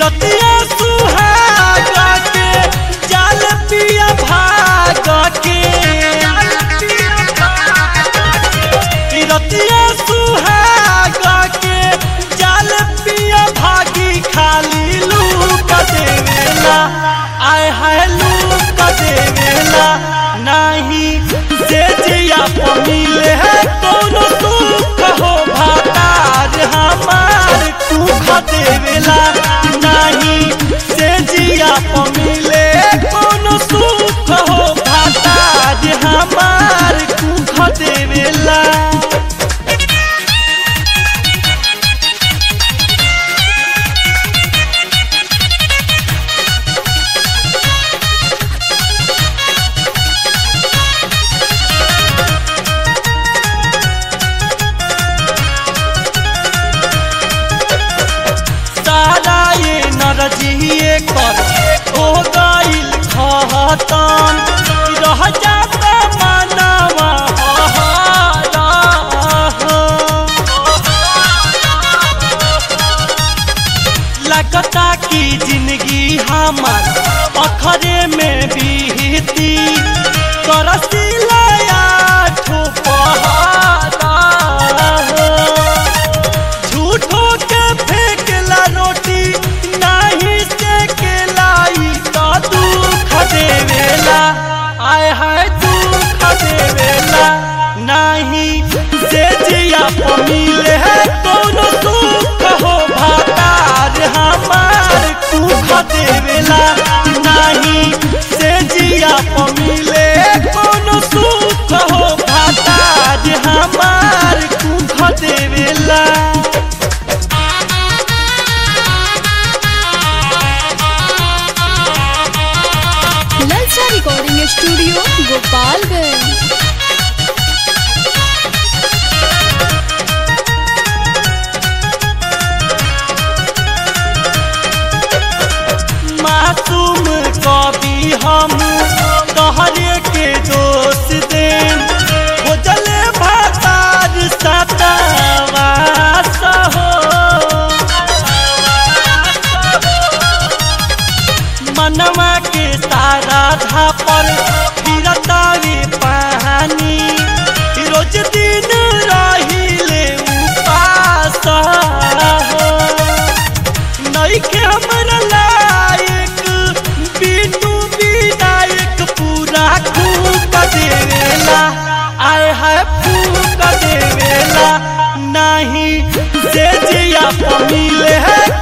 रतिया सुहागा के जाल पिया भागा के रतिया सुहागा के जाल पिया भागी खाली लूक देवेला आय हाय लूक देवेला नाही से जिया मिले है कोनो सुख हो भातार हमार कुख देवेला नाही से जिया मिले कोनो सुख हो भातार हमार कुख देवेला सारा ये नरजिए कर हो गइल खतम रह जाता मनवा हहारा लगता की जिंदगी हमार अखरे में बीती करसिला ठो पहाड़ा झूठो के फेंकला रोटी नाही से के लाई तो दुख देवेला आय हाय दुख देवेला नाही से जिया मिले है कोनो सुख हो भातार हमार कुख देवेला नाही से जिया मिले कोनो सुख हो भातार हमार कुख देवेला ललचा रिकॉर्डिंग स्टूडियो गोपालगंज मासूम कवि हम तोहरे के दोष दे हो जले भातार सतावास हो मनवा के सारा धापर फिरतावे पानी रोज दिन रहिले उपास हो नइखे हमरा लायक बिनु विनायक पूरा फूक देवेला आय हाय फूक देवेला नहीं से जिया मिले है